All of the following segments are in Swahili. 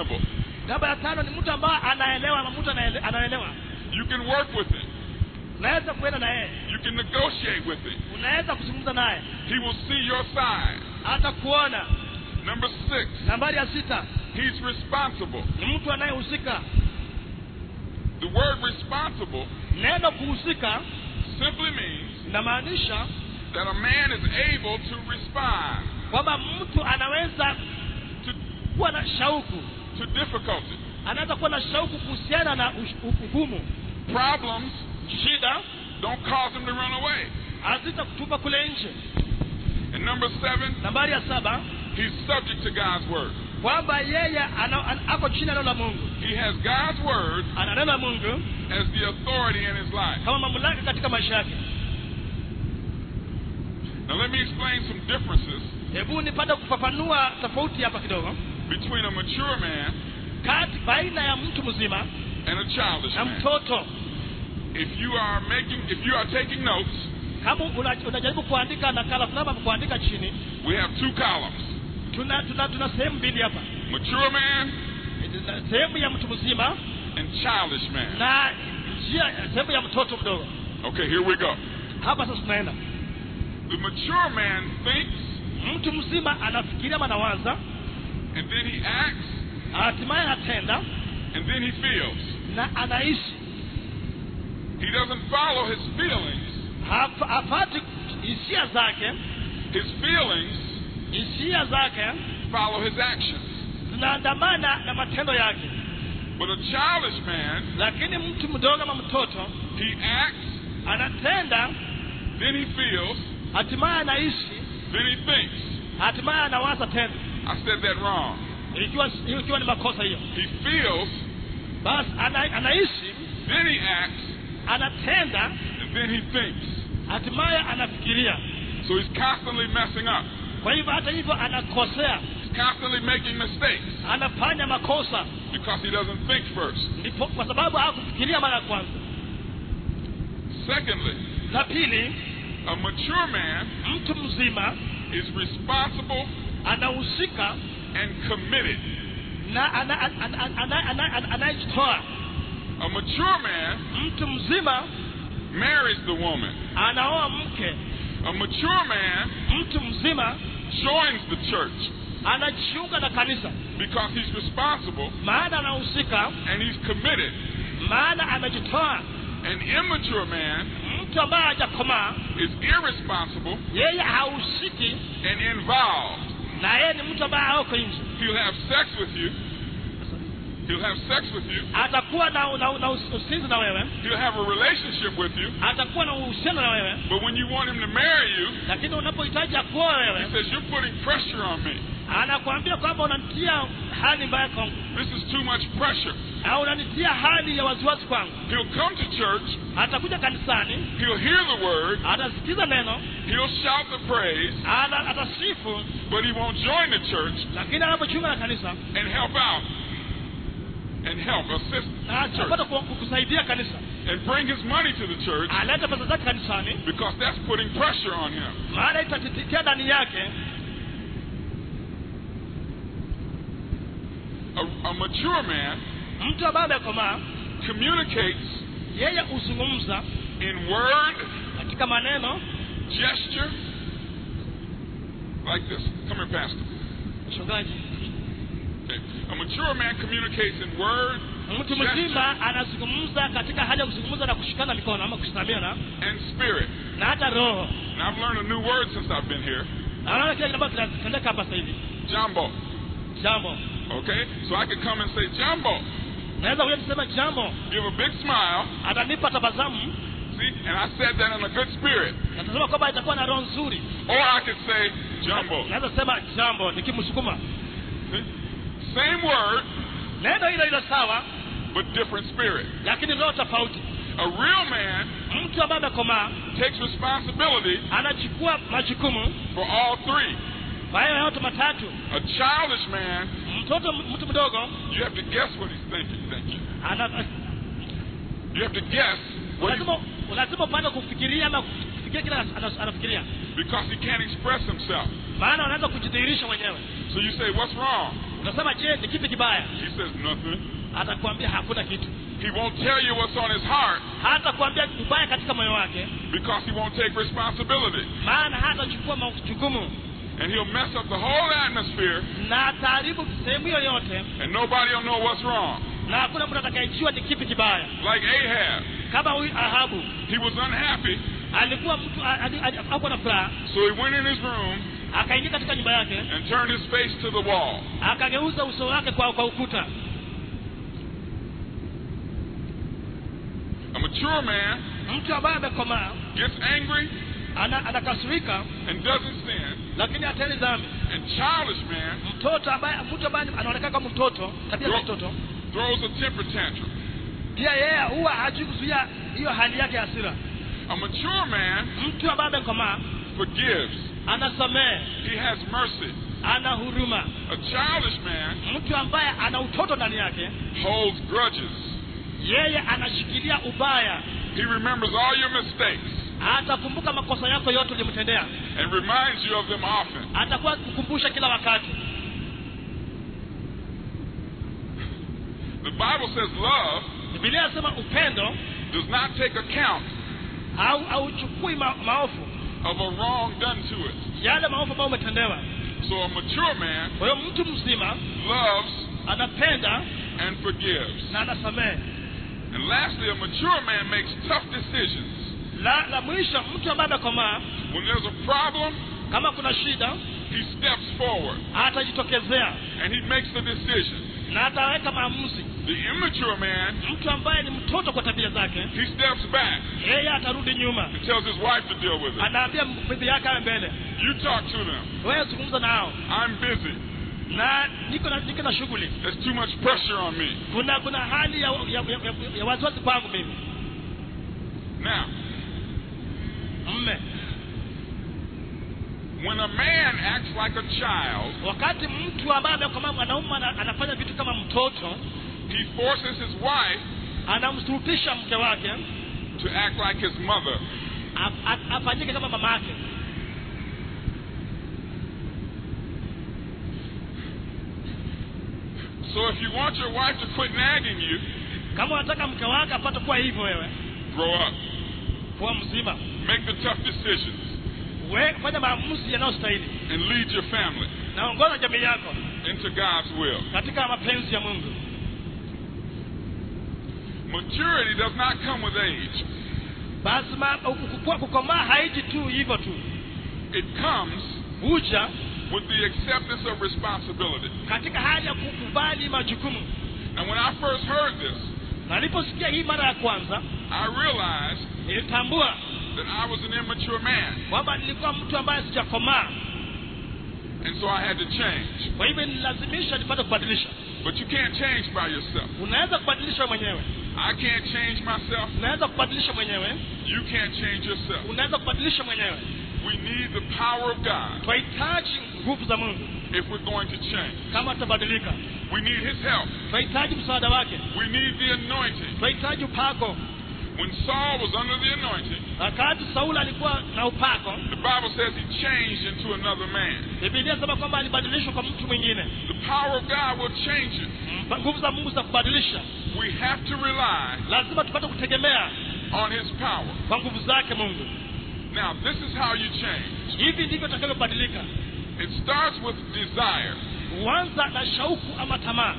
reasonable. namba ya tano ni mtu ambaye anaelewa ama mtu anaele- anaelewa You can work with him. unaweza kuenda na yeye You can negotiate with him. unaweza kuzungumza naye He will see your side. hata kuona Number six, nambari ya sita he's responsible. ni mtu anayehusika The word responsible neno kuhusika simply means inamaanisha that a man is able to respond kwamba mtu anaweza to, kuwa na shauku to difficulty. anaweza kuwa na shauku kuhusiana na ush- u- ugumu Problems shida don't cause him to run away. hazita kutupa kule nje And number seven, nambari ya saba he's subject to God's word. kwamba yeye ana, ana, ako chini ya neno la mungu He has God's word ana neno la mungu as the authority in his life. kama mamlaka katika maisha yake Now let me explain some differences hebu nipate kufafanua tofauti hapa kidogo between a mature man kati baina ya mtu mzima and a childish na man. mtoto If you are making, if you are taking notes, kama una- unajaribu kuandika nakala fulani ama kuandika chini we have two columns: tuna tuna, tuna sehemu mbili hapa mature man Na sehemu ya mtu mzima and childish man. na njia sehemu ya mtoto mdogo Okay, here we go. hapa sasa tunaenda The mature man thinks mtu mzima anafikiria ama anawaza and then he acts hatimaye anatenda and then he feels. na anaishi He doesn't follow his feelings. Haf- hafati hisia zake His feelings hisia zake follow his actions. zinaandamana na matendo yake But a childish man, lakini mtu mdogo ama mtoto he acts, anatenda then he feels, hatimaye anaishi then he thinks. hatimaye anawaza tena I said that wrong. ikiwa ikiwa ni makosa hiyo He feels, basi ana, anaishi then he acts, anatenda and then he thinks. hatimaye anafikiria So he's constantly messing up. kwa hivyo hata hivyo anakosea He's constantly making mistakes anafanya makosa because he doesn't think first. ndipo kwa sababu hakufikiria mara ya kwanza Secondly, la pili a mature man mtu mzima is responsible anahusika and committed. na ana- ana- ana- ana- ana- ana- anayejitoa A mature man mtu mzima marries the woman. anaoa mke A mature man mtu mzima joins the church anajiunga na kanisa because he's responsible maana anahusika and he's committed. maana amejitoa An immature man mtu ambaye hajakomaa is irresponsible yeye hahusiki and involved. na yeye ni mtu ambaye aoko nje He'll have sex with you. He'll have sex with you. atakuwa na, na, na us- usinzi na wewe He'll have a relationship with you. atakuwa na uhusiano na wewe But when you want him to marry you, lakini unapohitaji akuoa he wewe says, You're putting pressure on me. anakuambia kwamba unanitia hali mbaya kwangu This is too much pressure. au unanitia hali ya wasiwasi kwangu He'll come to church. atakuja kanisani He'll hear the word. atasikiza neno He'll shout the praise. ana- atasifu But he won't join the church lakini anapojiunga na kanisa and help out and help assist na the church atapata ku- kusaidia kanisa and bring his money to the church alete pesa zake kanisani because that's putting pressure on him. maana itatitikia ndani yake A, a mature man mtu ambaye amekomaa communicates yeye huzungumza in word, katika maneno gesture, like this. Come here, Pastor. mchungaji Okay. A mature man communicates in word, mtu gesture, mzima anazungumza katika hali ya kuzungumza na kushikana mikono ama kusimamiana and spirit. na hata roho And I've learned a new word since I've been here. Na naona kile ambacho kinatendeka hapa sasa hivi Jumbo. jambo Okay? So I can come and say, Jumbo. naweza kuja kusema jambo Give a big smile. atanipa tabasamu See? And I said that in a good spirit. natasema kwamba itakuwa na roho nzuri Or I could say, Jumbo. naweza sema jambo nikimsukuma See? Same word, neno hilo hilo sawa but different spirit. lakini roho tofauti A real man mtu ambaye amekomaa takes responsibility anachukua majukumu for all three. kwa hiyo yote matatu A childish man, mtoto mtu mdogo you have to guess what he's thinking. Thank you. ana You have to guess what lazima he's, lazima upande kufikiria ama kufikiria kile ana- anafikiria because he can't express himself. maana unaweza kujidhihirisha mwenyewe So you say, what's wrong? utasema je ni kipi kibaya He says nothing. atakwambia hakuna kitu He won't tell you what's on his heart hatakwambia ubaya katika moyo wake because he won't take responsibility. maana hatachukua majukumu And he'll mess up the whole atmosphere na ataharibu sehemu hiyo yote and nobody will know what's wrong. na hakuna mtu atakayejua ni kipi kibaya Like Ahab. kama huyu ahabu He was unhappy, alikuwa mtu a- ali- ali- hakuwa na furaha so he went in his room akaingia katika nyumba yake and turned his face to the wall. akageuza uso wake kwa, kwa ukuta A mature man mtu ambaye amekomaa gets angry ana, anakasirika and doesn't sin. lakini hatendi dhambi And childish man mtoto ambaye mtu ambaye anaonekana kama mtoto tabia za mtoto throws a temper tantrum. pia yeye huwa hajui kuzuia hiyo hali yake ya hasira A mature man mtu ambaye amekomaa forgives. anasamehe He has mercy. ana huruma A childish man mtu ambaye ana utoto ndani yake holds grudges. yeye anashikilia ubaya He remembers all your mistakes atakumbuka makosa yako yote ulimtendea and reminds you of them often. atakuwa kukumbusha kila wakati The Bible says love bibilia inasema upendo does not take account au hauchukui ma, maofu of a wrong done to it. yale maofu ambayo umetendewa So a mature man kwa hiyo mtu mzima loves anapenda and forgives. na anasamehe And lastly, a mature man makes tough decisions. la, la mwisho mtu ambaye amekomaa When there's a problem, kama kuna shida he steps forward atajitokezea and he makes the decision. na ataweka maamuzi The immature man, mtu ambaye ni mtoto kwa tabia zake he steps back yeye atarudi nyuma and tells his wife to deal with it. anaambia bibi yake awe mbele You talk to them. wewe zungumza nao I'm busy. na niko na niko na shughuli There's too much pressure on me. kuna kuna hali ya, ya, ya, ya, ya wasiwasi kwangu mimi Now, mme when a man acts like a child, wakati mtu ambaye amekomaa mwanaume ana- anafanya vitu kama mtoto he forces his wife anamsurutisha mke wake to act like his mother. a- a- afanyike kama mama yake So if you want your wife to quit nagging you, kama unataka mke wake apate kuwa hivyo wewe grow up. kuwa mzima Make the tough decisions we fanya maamuzi yanayostahili and lead your family naongoza jamii yako into God's will. katika mapenzi ya mungu Maturity does not come with age. basi ma- kukua- kukomaa haiji tu hivyo tu It comes huja with the acceptance of responsibility. katika hali ya kukubali majukumu And when I first heard this, naliposikia hii mara ya kwanza I realized nilitambua that I was an immature man. kwamba nilikuwa mtu ambaye sijakomaa And so I had to change. kwa hivyo nilazimisha nipate kubadilisha But you can't change by yourself. unaweza kubadilisha mwenyewe I can't change myself. unaweza kubadilisha mwenyewe You can't change yourself. unaweza kubadilisha mwenyewe We need the power of God tunahitaji nguvu za mungu if we're going to change. kama tutabadilika We need His help. tunahitaji msaada wake We need the anointing. tunahitaji upako When Saul was under the anointing, wakati sauli alikuwa na upako the Bible says he changed into another man. bibilia sema kwamba alibadilishwa kwa mtu mwingine The power of God will change you. Mpa- nguvu za mungu za kubadilisha We have to rely lazima tupate kutegemea on His power. kwa nguvu zake mungu Now, this is how you change. hivi ndivyo tutakavyobadilika It starts with desire. huanza na shauku ama tamaa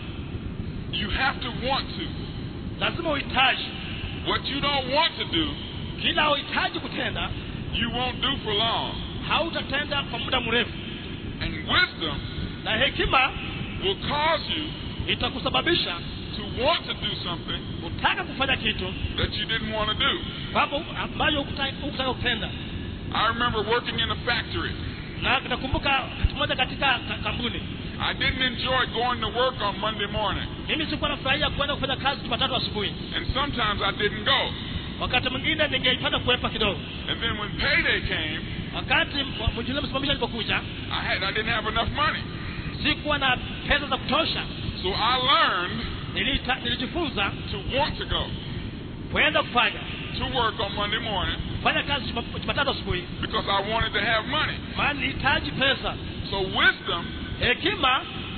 You have to want to. lazima uhitaji What you don't want to do, kila uhitaji kutenda you won't do for long. hautatenda kwa muda mrefu And wisdom na hekima will cause you itakusababisha to want to do something utaka kufanya kitu that you didn't want to do. kwamba ambayo hukutaka hukutaka kutenda I remember working in a factory. na nakumbuka wakati mmoja katika ka- kampuni I didn't enjoy going to work on Monday morning, mimi sikuwa nafurahia kwenda kufanya kazi jumatatu asubuhi and sometimes I didn't go. wakati mwingine ningeipata kuepa kidogo And then when payday came, wakati mjule msimamishi alipokuja I had I didn't have enough money, sikuwa na pesa za kutosha so I learned Nilita, nilijifunza to want to go kwenda kufanya to work on Monday morning kufanya kazi Juma- jumatatu asubuhi because I wanted to have money. maana nilihitaji pesa So wisdom hekima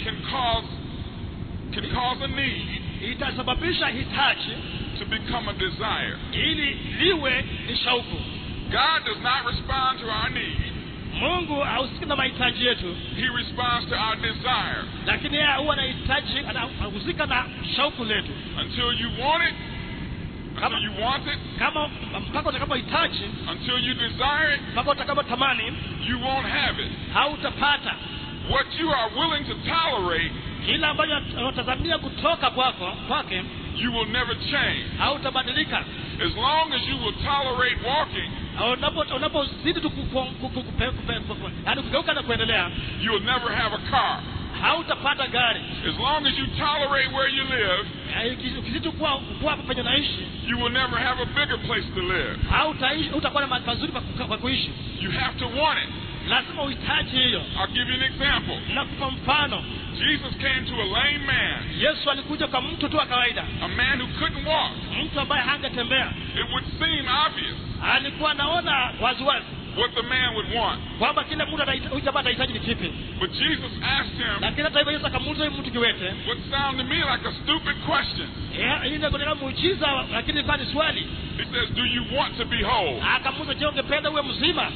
can cause can cause a need itasababisha hitaji to become a desire. ili liwe ni shauku God does not respond to our need. mungu hahusiki na mahitaji yetu He responds to our desire. lakini yeye huwa anahitaji anahusika na shauku letu Until you want it, until you want it, kama mpaka utakapohitaji until you desire it, mpaka utakapotamani you won't have it. hautapata What you are willing to tolerate, kila ambacho unatazamia kutoka kwako kwake you will never change. hautabadilika As long as you will tolerate walking, Unapo- unapozidi tu ku- ku- ku- ku- kupe- kupe- kupe- yaani kugeuka na kuendelea you will never have a car. hautapata gari As long as you tolerate where you live, Eh, uki- ukizidi kuwa kuwa hapa penye naishi you will never have a bigger place to live. hautaishi hautakuwa na mahali pazuri pa kuka- pa kuishi You have to want it. lazima uhitaji hiyo I'll give you an example. nakupa mfano Jesus came to a lame man, yesu alikuja kwa mtu tu wa kawaida a man who couldn't walk. mtu ambaye hangetembea It would seem obvious alikuwa anaona waziwazi what the man would want. kwamba kile mtu anahita- huyu jamaa atahitaji ni kipi But Jesus asked him lakini hata hivyo yesu akamuuliza huyu mtu kiwete what sounded to me like a stupid question. Eh, hii inaonekana muujiza lakini ilikuwa ni swali He says, Do you want to be whole? akamuuliza je ungependa uwe mzima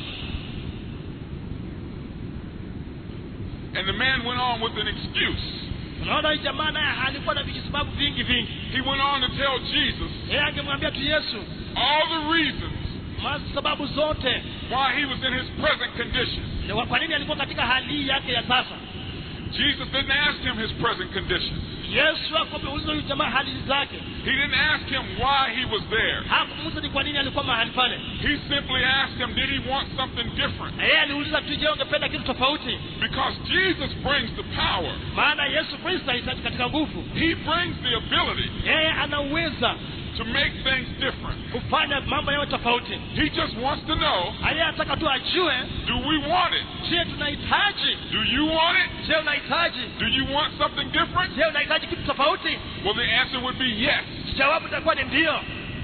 And the man went on with an excuse. unaona huyu jamaa naye alikuwa na vijisababu vingi vingi He went on to tell Jesus yeye angemwambia tu yesu all the reasons ma- sababu zote why he was in his present condition. Ni wa- kwa nini alikuwa katika hali hii yake ya sasa Jesus didn't ask him his present condition. yesu akameuliza huyu jamaa hali zake He didn't ask him why he was there. hakumuuliza ni kwa nini alikuwa mahali pale He simply asked him, Did he want something different? na yeye aliuliza tu je ungependa kitu tofauti Because Jesus brings the power, maana yesu kristo ahitaji katika nguvu He brings the ability yeye anaweza to make things different. kufanya mambo yawe tofauti He just wants to know yeye anataka tu ajue do we want it? je tunahitaji Do you want it? je unahitaji Do you want something different? je unahitaji kitu tofauti Well, the answer would be yes. jawabu itakuwa ni ndio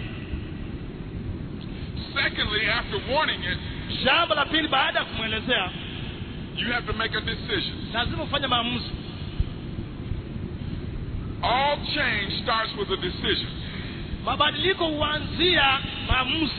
Secondly, after wanting it, jambo la pili baada ya kumwelezea you have to make a decision. lazima ufanye maamuzi All change starts with a decision. mabadiliko huanzia maamuzi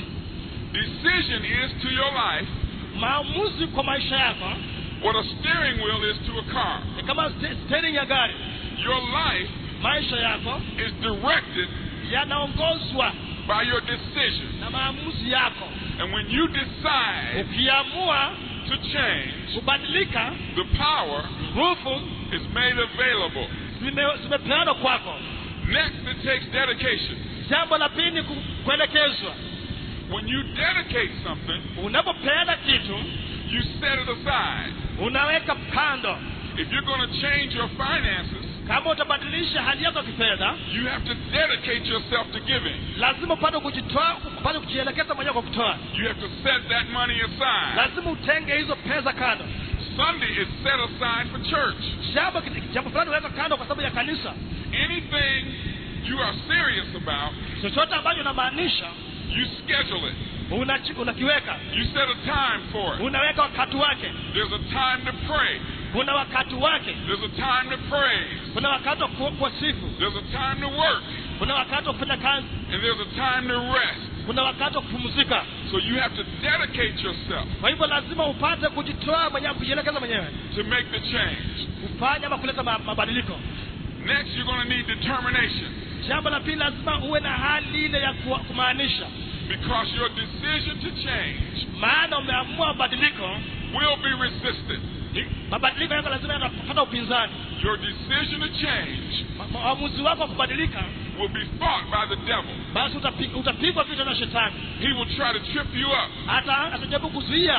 Decision is to your life maamuzi kwa maisha yako what a steering wheel is to a car. ni kama ste- steering ya gari Your life maisha yako is directed yanaongozwa by your decision. na maamuzi yako And when you decide ukiamua to change, kubadilika the power nguvu is made available. zime- zimepeanwa kwako Next, it takes dedication. jambo la pili ni ku- kuelekezwa When you dedicate something, unapopeana kitu you set it aside. unaweka kando If you're going to change your finances, kama utabadilisha hali yako ya kifedha you have to dedicate yourself to giving. lazima upate kujitoa upate kujielekeza mwenyewe kwa kutoa You have to set that money aside. lazima utenge hizo pesa kando Sunday is set aside for church. jambo jambo fulani unaweka kando kwa sababu ya kanisa Anything you are serious about, chochote ambacho unamaanisha you schedule it. unachi- unakiweka You set a time for it. unaweka wakati wake There's a time to pray. kuna wakati wake There's a time to praise. kuna wakati wa ku- kwa sifu There's a time to work. kuna wakati wa kufanya kazi And there's a time to rest. kuna wakati wa kupumzika So you have to dedicate yourself kwa hivyo lazima upate kujitoa mwenyewe kujielekeza mwenyewe to make the change. kufanya ama kuleta ma- mabadiliko Next, you're going to need determination jambo la pili lazima uwe na hali ile ya kuwa- kumaanisha because your decision to change maana umeamua mabadiliko will be resisted. mabadiliko yako lazima yanapata upinzani Your decision to change Ma- maamuzi wako wa kubadilika will be fought by the devil. basi utapi- utapigwa vita na shetani He will try to trip you up hata atajaribu kuzuia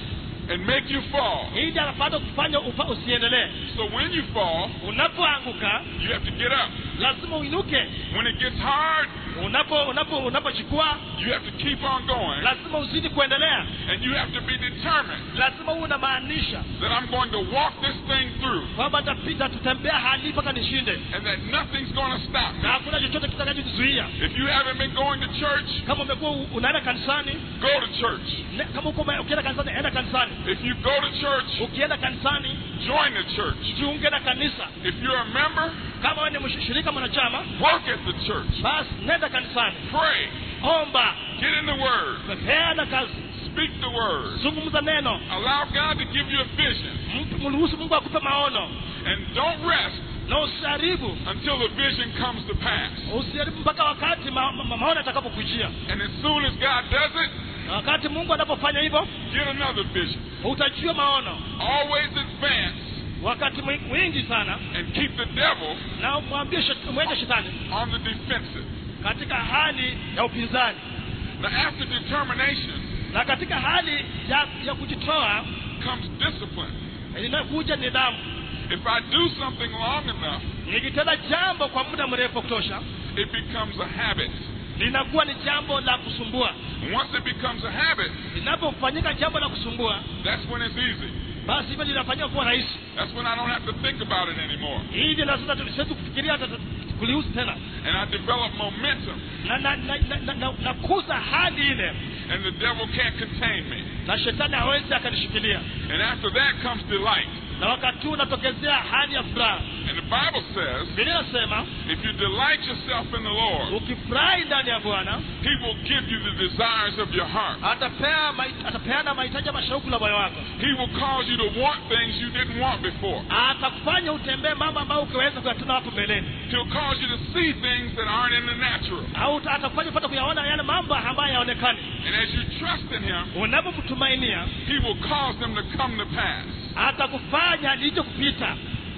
and make you fall. ili apate kufanya ufa- usiendelee So when you fall, unapoanguka you have to get up. lazima uinuke When it gets hard, unapo unapo unapochukua you have to keep on going lazima uzidi kuendelea and you have to be determined lazima uwe unamaanisha that I'm going to walk this thing through kwamba nitapita tutembea hali mpaka nishinde and that nothing's going to stop na me. hakuna chochote kitakachokuzuia If you haven't been going to church, kama umekuwa u- unaenda kanisani go to church. ne- kama uko ume- ukienda kanisani enda kanisani If you go to church, ukienda kanisani Join the church. jiunge na kanisa If you're a member, kama wewe ni mshirika mwanachama work at the church. basi nenda kanisani Pray. omba Get in the Word. peana kazi Speak the Word. zungumza neno Allow God to give you a vision. Mtu- mruhusu mungu akupe maono And don't rest na usiharibu until the vision comes to pass. usiharibu mpaka wakati ma, ma, maono atakapokujia And as soon as God does it, na wakati mungu anapofanya hivyo get another vision. utajua maono Always advance wakati mwi- mwingi sana and keep the devil na mwambie shet- mweke shetani on the defensive. katika hali ya upinzani Now, after determination na katika hali ya, ya kujitoa comes discipline. inakuja nidhamu If I do something long enough, nikitenda jambo kwa muda mrefu wa kutosha it becomes a habit. linakuwa ni jambo la kusumbua And once it becomes a habit, linapofanyika jambo la kusumbua that's when it's easy. basi hivyo linafanyika kuwa rahisi That's when I don't have to think about it anymore. hivi na sasa tusiwezi kufikiria hata kulihusu tena And I develop momentum, na na na, na, na, na, nakuza hali ile and the devil can't contain me. na shetani hawezi akanishikilia And after that comes delight. na wakati huu unatokezea hali ya furaha And the Bible says, biblia inasema if you delight yourself in the Lord, ukifurahi ndani ya bwana He will give you the desires of your heart. atapea mai- atapeana mahitaji ya mashauku la moyo wako He will cause you to want things you didn't want before. atakufanya utembee mambo ambayo ukiweza kuyatenda hapo mbeleni He'll cause you to see things that aren't in the natural. au uta- atakufanya upate kuyaona yale mambo ambayo hayaonekani And as you trust in Him, unapomtumainia He will cause them to come to pass. atakufanya licho kupita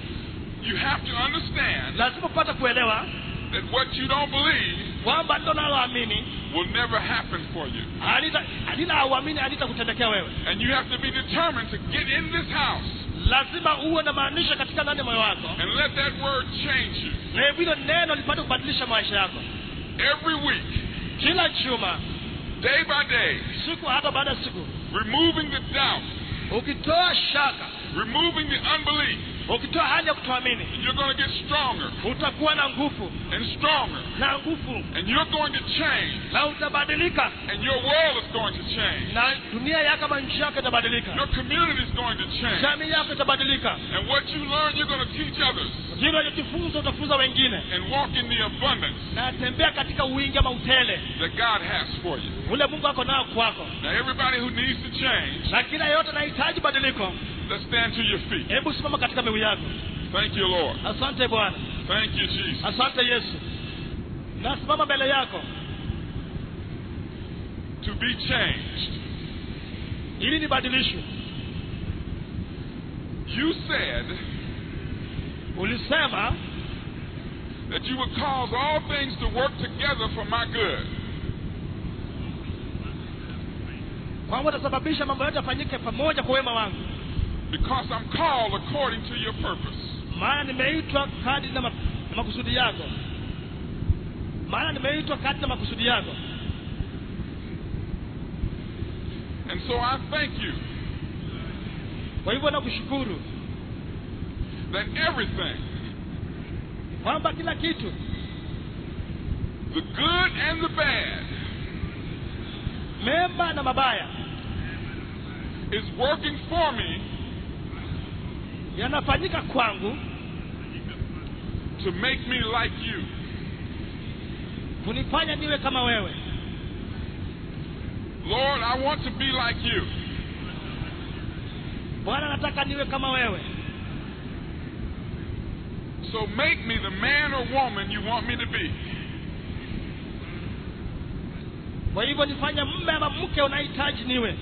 You have to understand lazima upate kuelewa that what you don't believe kwamba ndo naloamini will never happen for you. halita- halina auamini halitakutendekea wewe And you have to be determined to get in this house lazima uwe na maanisha katika ndani ya moyo wako and let that word change you. na hilo neno lipate kubadilisha maisha yako Every week, kila juma day by day, siku hata baada ya siku removing the doubt, ukitoa shaka removing the unbelief, ukitoa hali ya kutoamini you're going to get stronger utakuwa na nguvu and stronger. na nguvu And you're going to change. na utabadilika And your world is going to change. na dunia yako kama nchi yako itabadilika Your community is going to change. jamii yako itabadilika And what you learn, you're going to teach others vile unachojifunza utafunza wengine and walk in the abundance na tembea katika wingi ama utele that God has for you. ule mungu ako nao kwako Now, everybody who needs to change, na kila yote anahitaji badiliko let's stand to your feet. hebu simama katika miguu yako Thank you, Lord. asante bwana Thank you, Jesus. asante yesu nasimama mbele yako To be changed. ili nibadilishwe You said ulisema that you would cause all things to work together for my good. kwamba utasababisha mambo yote yafanyike pamoja kwa wema wangu Because I'm called according to your purpose. maana nimeitwa kadi na, ma, na makusudi yako maana nimeitwa kadi na makusudi yako And so I thank you kwa hivyo nakushukuru that everything, kwamba kila kitu the good and the bad, mema na mabaya is working for me yanafanyika kwangu to make me like you. kunifanya niwe kama wewe Lord, I want to be like you. bwana nataka niwe kama wewe So make me the man or woman you want me to be. kwa hivyo nifanye mme ama mke unahitaji niwe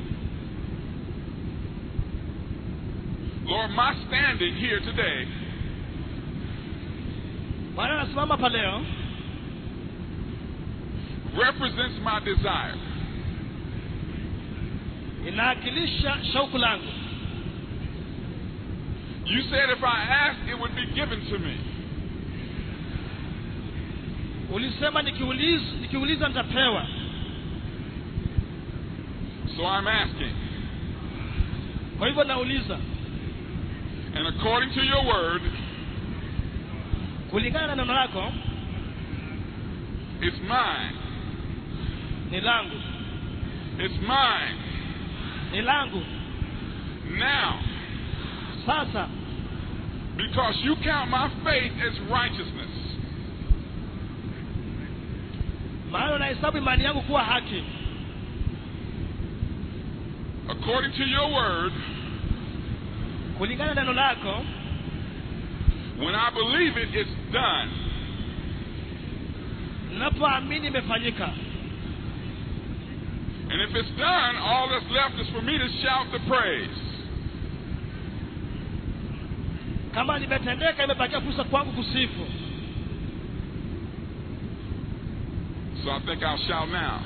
Lord, my standing here today bwana nasimama hapa leo represents my desire. inawakilisha shauku langu You said if I asked, it would be given to me. ulisema nikiuliza, nikiuliza nitapewa So I'm asking. kwa hivyo nauliza And according to your word, kulingana na neno lako it's mine. ni langu It's mine. ni langu Now, sasa because you count my faith as righteousness. maana unahesabu imani yangu kuwa haki According to your word, kulingana na neno lako when I believe it, it's done. ninapoamini imefanyika And if it's done, all that's left is for me to shout the praise. kama limetendeka imebakia fursa kwangu kusifu So I think I'll shout now.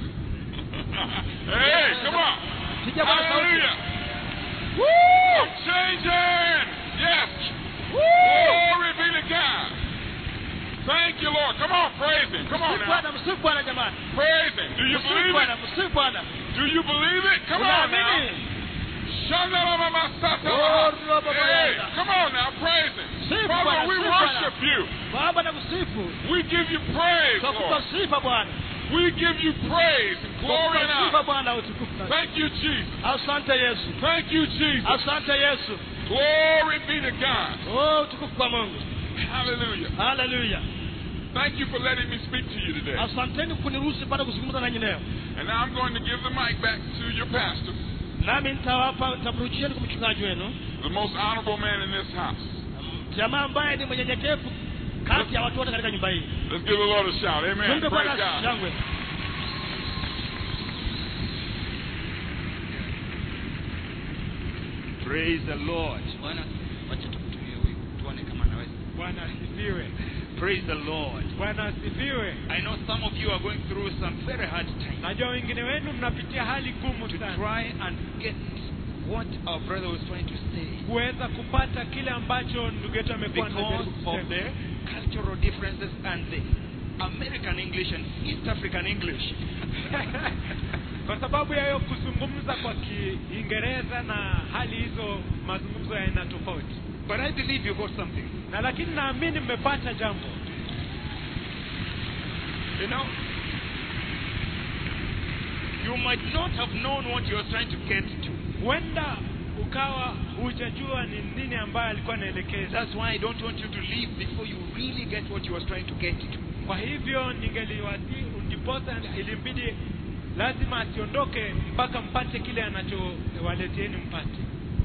hey, come on. Piga Bwana sauti. Hallelujah. Woo! I'm changing. Yes. Glory be to God. Thank you, Lord. Come on, praise Him. Come on msifu now. bwana msifu bwana jamani Praise Him. Do you msifu believe bwana it? msifu bwana Do you believe it? Come on now. unaamini Shanalamasata. Oh, Robo Hey, Bayada. come on now, praise Him. Sifu Father, Bwana, we sifu worship you. baba na kusifu We give you praise, twakupa Lord. sifa bwana We give you praise and glory and twakupa sifa honor. bwana utukufu na- Thank you, Jesus. asante yesu Thank you, Jesus. asante yesu Glory be to God. oh utukufu kwa mungu Hallelujah. haleluya Thank you for letting me speak to you today. asanteni kuniruhusu pata kuzungumza nanyi leo And now I'm going to give the mic back to your pastor, nami nitawapa nitamrudisheni kwa mchungaji wenu the most honorable man in this house. jamaa ambaye ni mwenyenyekevu kati ya watu wote katika nyumba hii Let's give the Lord a shout. Amen. Mungu Praise bwana God. shangwe Praise the Lord. bwana wacha tumtumie huyu tuone kama anaweza Bwana asifiwe. Praise the Lord. bwana asifiwe I know some of you are going through some very hard times najua wengine wenu mnapitia hali gumu to sana try and get what our brother was trying to say kuweza kupata kile ambacho ndugu yetu amekuwa because anajaribu of kusema. the cultural differences and the American English and East African English. kwa sababu ya hiyo kuzungumza kwa kiingereza na hali hizo mazungumzo ya aina tofauti But I believe you got something. na lakini naamini mmepata jambo You know, you might not have known what you were trying to get to. huenda ukawa hujajua ni nini ambayo alikuwa anaelekeza That's why I don't want you to leave before you really get what you were trying to get to. kwa hivyo ningeliwasi ndiposa ilimbidi lazima asiondoke mpaka mpate kile anachowaletieni mpate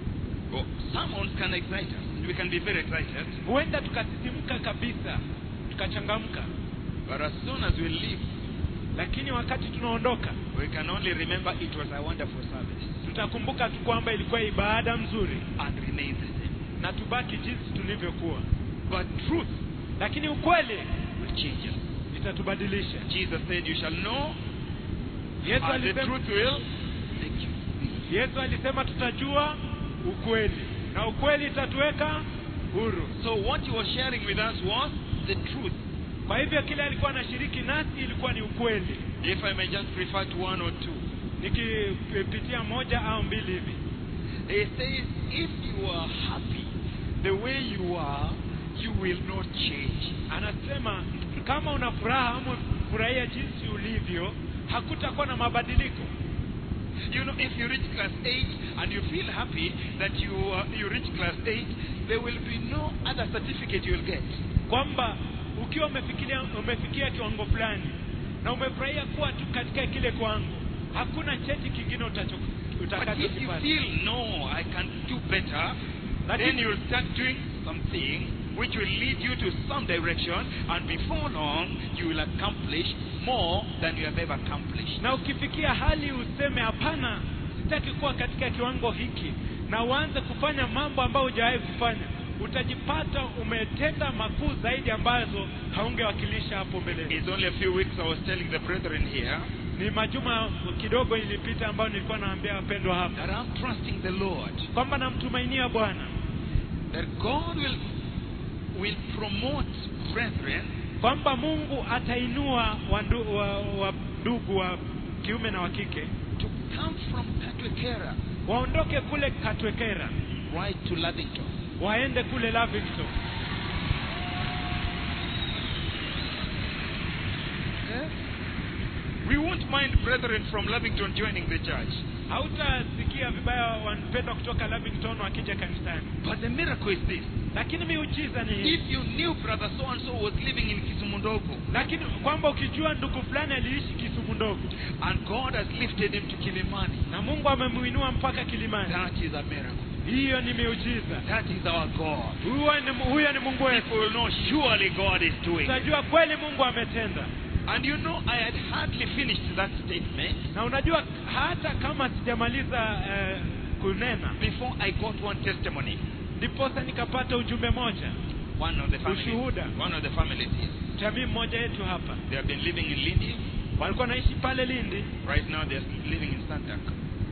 Oh, sermons can excite us, and we can be very excited. huenda tukasisimka kabisa tukachangamka But as soon as we leave, lakini wakati tunaondoka we can only remember it was a wonderful service tutakumbuka tu kwamba ilikuwa ibada mzuri and remain the same. na tubaki jinsi tulivyokuwa But truth lakini ukweli will change us. itatubadilisha Jesus said, You shall know, yesu and the alisema, truth will make you free. yesu alisema tutajua ukweli na ukweli itatuweka huru So, what he was sharing with us was the truth. kwa hivyo kile alikuwa anashiriki nasi ilikuwa ni ukweli If I may just refer to one or two. nikipitia moja au mbili hivi He says, If you are happy the way you are, you will not change. anasema kama una furaha ama furahia jinsi ulivyo hakutakuwa na mabadiliko You know, if you reach class 8 and you feel happy that you, uh, you reach class 8, there will be no other certificate you will get. kwamba ukiwa umefikiria umefikia kiwango fulani na umefurahia kuwa tu katika kile kiwango hakuna cheti kingine utacho- But if you utakachokipata feel, no, I can do better, then you'll start doing something which will lead you to some direction, and before long, you will accomplish more than you have ever accomplished. na ukifikia hali useme hapana sitaki kuwa katika kiwango hiki na uanze kufanya mambo ambayo hujawahi kufanya utajipata umetenda makuu zaidi ambazo haungewakilisha hapo mbeleni It's only a few weeks I was telling the brethren here ni majuma kidogo ilipita ambayo nilikuwa naambia wapendwa hapa that I'm trusting the Lord kwamba namtumainia bwana that God will will promote brethren kwamba mungu atainua wandu- wa, wa ndugu wa kiume na wa kike to come from Katwekera waondoke kule katwekera right to Lavington. waende kule lavington We won't mind brethren from Lavington joining the church. hautasikia vibaya wanpendwa kutoka lavington wakija kanisani But the miracle is this. lakini miujiza ni hii If you knew brother so and so was living in Kisumundogo lakini kwamba ukijua ndugu fulani aliishi kisumu ndogo and God has lifted him to Kilimani, na mungu amemuinua mpaka kilimani that is a miracle. hiyo ni miujiza That is our God. huyo ni, huyo ni mungu wetu People will know surely God is doing. it. utajua kweli mungu ametenda And you know, I had hardly finished that statement na unajua hata kama sijamaliza eh, kunena before I got one testimony. ndiposa nikapata ujumbe moja One of the families, Ushuhuda. one of the families here, jamii mmoja yetu hapa they have been living in Lindi. walikuwa naishi pale lindi Right now, they're living in Santak.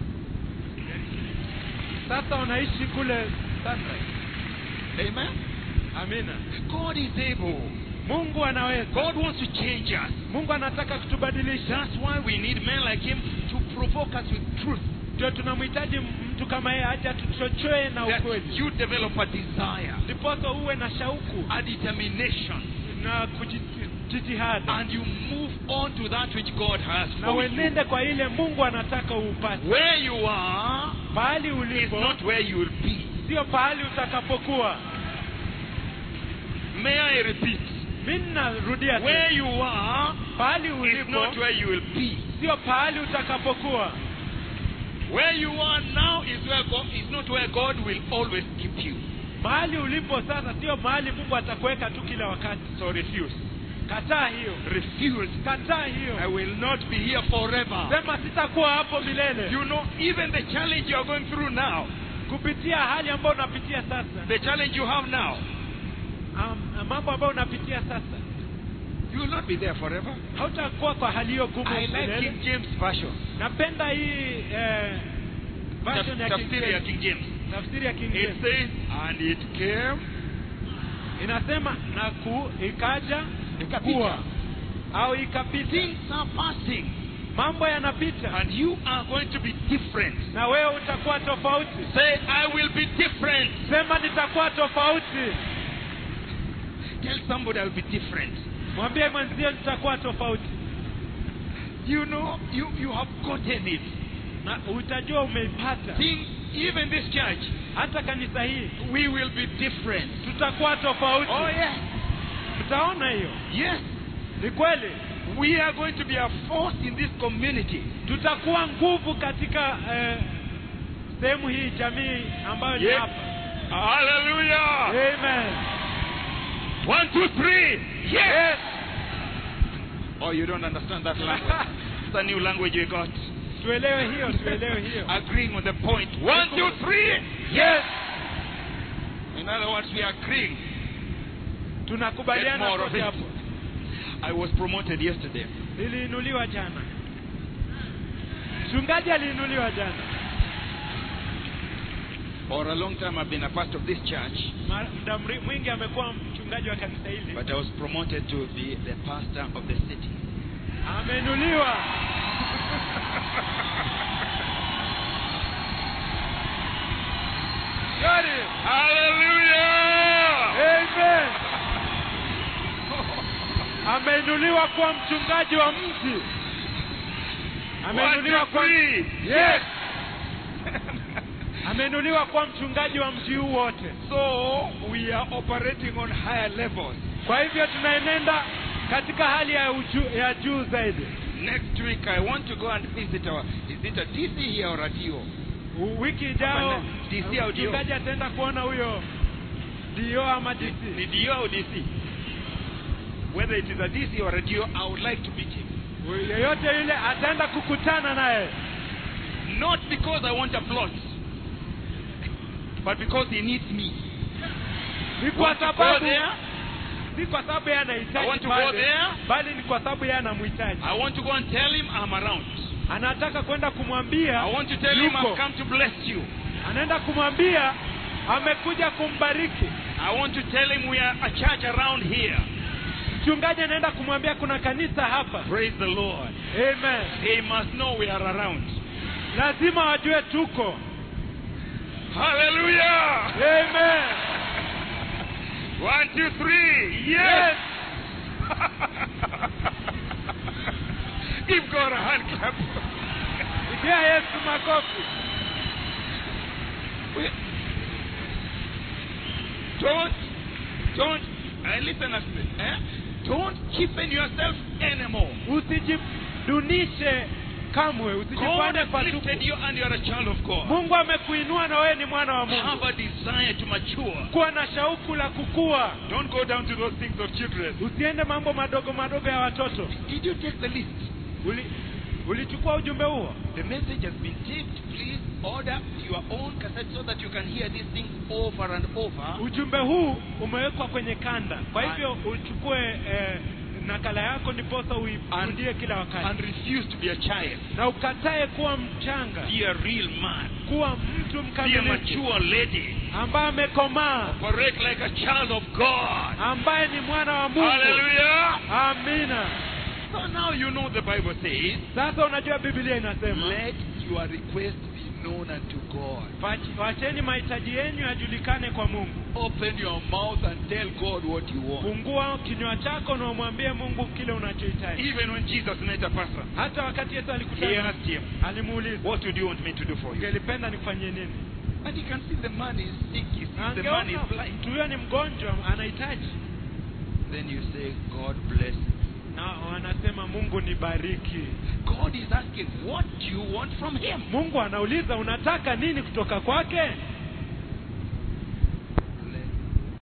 sasa wanaishi kule Sunrise. Amen. amina God is able. mungu anaweza God wants to change us. mungu anataka kutubadilisha That's why we need men like him to provoke us with truth. ndio tunamhitaji mtu kama yeye aje atuchochoe na That ukweli you develop a desire, ndiposa uwe na shauku a determination, na kujitihada and you move on to that which God has na for you. uenende kwa ile mungu anataka uupate Where you are pahali is ulipo not where you will be. sio pahali utakapokuwa May I repeat? mi narudia Where tena. you are pahali is ulipo not where you will be. sio pahali utakapokuwa Where you are now is where God is not where God will always keep you. mahali ulipo sasa sio mahali mungu atakuweka tu kila wakati So refuse. kataa hiyo Refuse. kataa I hiyo will not be here forever. sema sitakuwa hapo milele You know, even the challenge you are going through now, kupitia hali ambayo unapitia sasa the challenge you have now, um, mambo ambayo unapitia sasa you will not be there forever. hautakuwa kwa hali hiyo gumu I like milele King James version. napenda hii eh, version ya King Tafsiri ya James. King James. tafsiri ya King It James says, and it came inasema na ku ikaja Ikapita. kuwa au ikapita things are passing, mambo yanapita and you are going to be different. na wewe utakuwa tofauti Say, I will be different. sema nitakuwa tofauti Tell somebody I will be different. mwambie mwenzio nitakuwa tofauti You know, you, you have gotten it. na utajua umeipata Things, even this church, hata kanisa hii we will be different. tutakuwa tofauti Oh, yes. tutaona hiyo Yes. ni kweli We are going to be a force in this community. tutakuwa nguvu katika eh, sehemu hii jamii ambayo ni Yes. hapa Hallelujah. amen One, two, three. Yes. yes. Oh, you don't understand that language. it's a new language we got. tuelewe hiyo tuelewe hiyo Agreeing on the point. One, two, three. yes In other words, we are agreeing. tunakubaliana Get more of kote it. hapo I was promoted yesterday. niliinuliwa jana mchungaji aliinuliwa jana For a long time, I've been a part of this church, Ma- muda mri- mwingi amekuwa mchungaji wa kanisa hili but I was promoted to be the pastor of the city. ameinuliwa Gari. Hallelujah! Amen. ameinuliwa kuwa mchungaji wa mji ameinuliwa One, two, kuwa three. yes ameinuliwa kuwa mchungaji wa mji huu wote So we are operating on higher levels. kwa hivyo tunaenenda katika hali ya, uju, ya juu zaidi Next week, I want to go and visit our. Is it a DC here or a DO? U- wiki ijao Hapana, DC au DO? mchungaji ataenda kuona huyo dio ama The DC DO or DC? Whether it is a DC or a DO, I would like to meet him. yeyote yule ataenda kukutana naye Not because I want applause, but because he needs me. ni kwa Want to go sababu there? si kwa sababu yeye I anahitaji want to go pale there. bali ni kwa sababu yeye anamhitaji I want to go and tell him I'm around. anataka kwenda kumwambia I want to tell him yuko. I've come to bless you. anaenda kumwambia amekuja kumbariki I want to tell him we are a church around here. mchungaji anaenda kumwambia kuna kanisa hapa Praise the Lord. amen He must know we are around. lazima wajue tuko Hallelujah. amen One, two, three. Yes. Give God a hand clap. pia yesu makofi We- Don't, don't, uh, listen at me. Eh? Don't cheapen yourself anymore. usijidunishe kamwe God usijifanye has patupu lifted you and you're a child of God. mungu amekuinua na wewe ni mwana wa Have mungu a desire to mature. kuwa na shauku la kukua Don't go down to those things of children. usiende mambo madogo madogo ya watoto Did you take the list? Uli, ulichukua ujumbe huo The message has been taped. Please order your own cassette so that you can hear these things over and over. ujumbe huu umewekwa kwenye kanda kwa hivyo uchukue eh, nakala yako ndiposa uirudie kila wakati And refuse to be a child. na ukatae kuwa mchanga Be a real man. kuwa mtu Be a mkamilifu mature lady. ambaye amekomaa Operate like a child of God. ambaye ni mwana wa mungu Hallelujah. amina So now you know the Bible says, sasa unajua biblia inasema let your request be known unto God. "Wach- wacheni mahitaji yenu yajulikane kwa mungu Open your mouth and tell God what you want. fungua kinywa chako na umwambie mungu kile unachohitaji Even when Jesus met a person, hata wakati yesu he alikutana asked him, alimuuliza What would you want me to do for you? ungelipenda nikufanyie nini And he can see the man is sick, he sees the man Angeona is blind. mtu huyo ni mgonjwa anahitaji Then you say, God bless. na wanasema mungu nibariki God is asking, What do you want from him? mungu anauliza unataka nini kutoka kwake